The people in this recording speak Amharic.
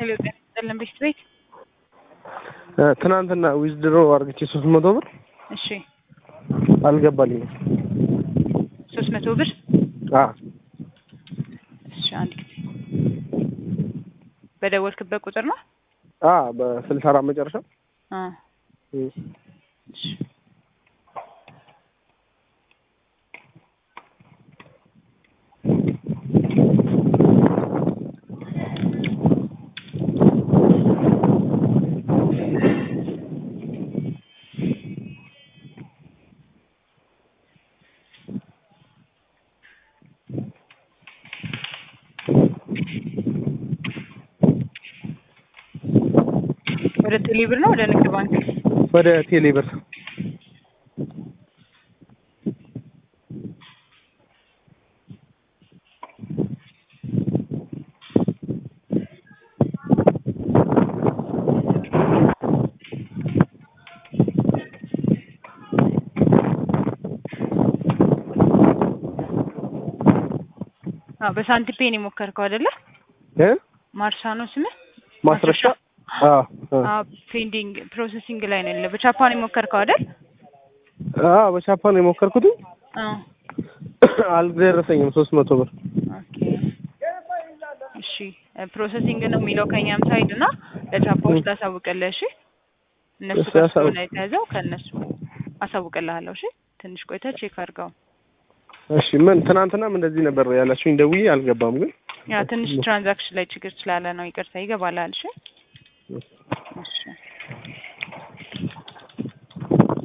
ሄሎ ጤና ይስጥልን ቤት ቤት ትናንትና ዊዝድሮ አርግቼ ሶስት መቶ ብር እሺ አልገባልኝም። ሶስት መቶ ብር አ እሺ አንድ ጊዜ በደወልክበት ቁጥር ነው አ በስልሳ አራት መጨረሻ አ እም። እሺ ወደ ቴሌ ብር ነው ወደ ንግድ ባንክ ወደ ቴሌ ብር አዎ በሳንቲም ፔን የሞከርከው አይደለ እ ማርሻ ነው ስምህ ማስረሻ አ አ አዎ ፔንዲንግ ፕሮሰሲንግ ላይ ነው ያለው በጃፓን የሞከርከው አይደል አ በቻፓን የሞከርኩት አዎ አልደረሰኝም ሶስት መቶ ብር ኦኬ እሺ ፕሮሰሲንግ ነው የሚለው ከኛም ሳይድ እና ለጃፓዎች ታሳውቅልህ እሺ እነሱ እሺ፣ ጋር አሳውቅ። ስለሆነ የተያዘው ከእነሱ አሳውቅልሃለሁ እሺ ትንሽ ቆይተህ ቼክ አድርገው እሺ ምን ትናንትናም እንደዚህ ነበር ያላችሁኝ ደውዬ አልገባም ግን ያ ትንሽ ትራንዛክሽን ላይ ችግር ስላለ ነው ይቅርታ ይገባላል እሺ እሺ